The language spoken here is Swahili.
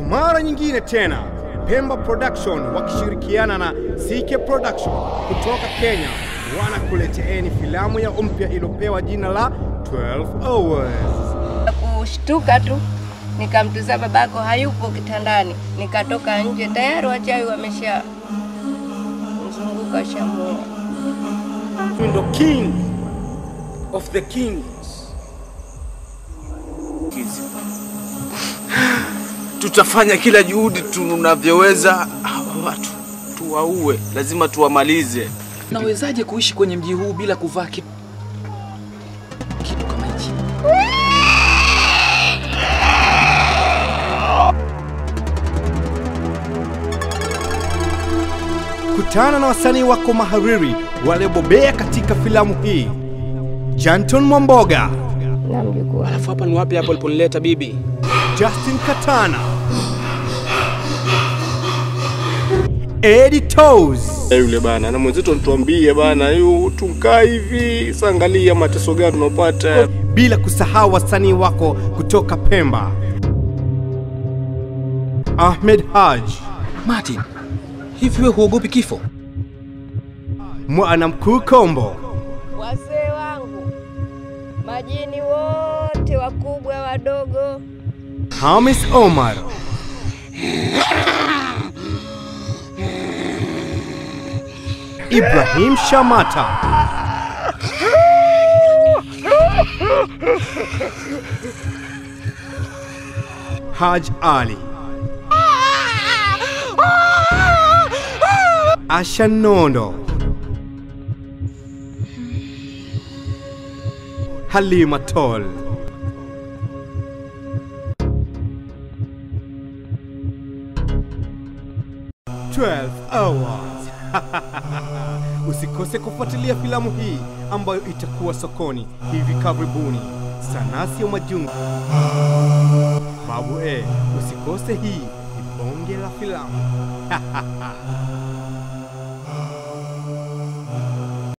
mara nyingine tena Pemba Production wakishirikiana na CK Production kutoka Kenya wanakuleteeni filamu ya mpya iliyopewa jina la 12 Hours. Kushtuka tu nikamtuza babako hayupo kitandani, nikatoka nje, tayari wachawi wamesha mzunguka shamua. ndo king of the kings. Tutafanya kila juhudi tunavyoweza, hawa watu tuwaue, lazima tuwamalize. Nawezaje kuishi kwenye mji huu bila kuvaa kitu kitu kama hichi? Kutana na wasanii wako mahariri waliobobea katika filamu hii: Janton Mwamboga, Na mjukuu Alafu hapa ni wapi hapo uliponileta bibi? Justin Katana, Eddie Toes, Yule bana na mwenzetu anatuambia bana, yu tunkaa hivi, sangalia mateso gani tunapata. bila kusahau wasanii wako kutoka Pemba, Ahmed Haj, Martin, hivi wewe huogopi kifo? Mwana Mkuu Kombo, Wazee wangu, majini wote, wakubwa wadogo, Hamis Omar, Ibrahim Shamata, Haj Ali, Asha Nondo, Halima Tol. 12 Hours. Usikose kufuatilia filamu hii ambayo itakuwa sokoni hivi karibuni. Sanasi ya Majungu. Babu eh, usikose hii ni bonge la filamu.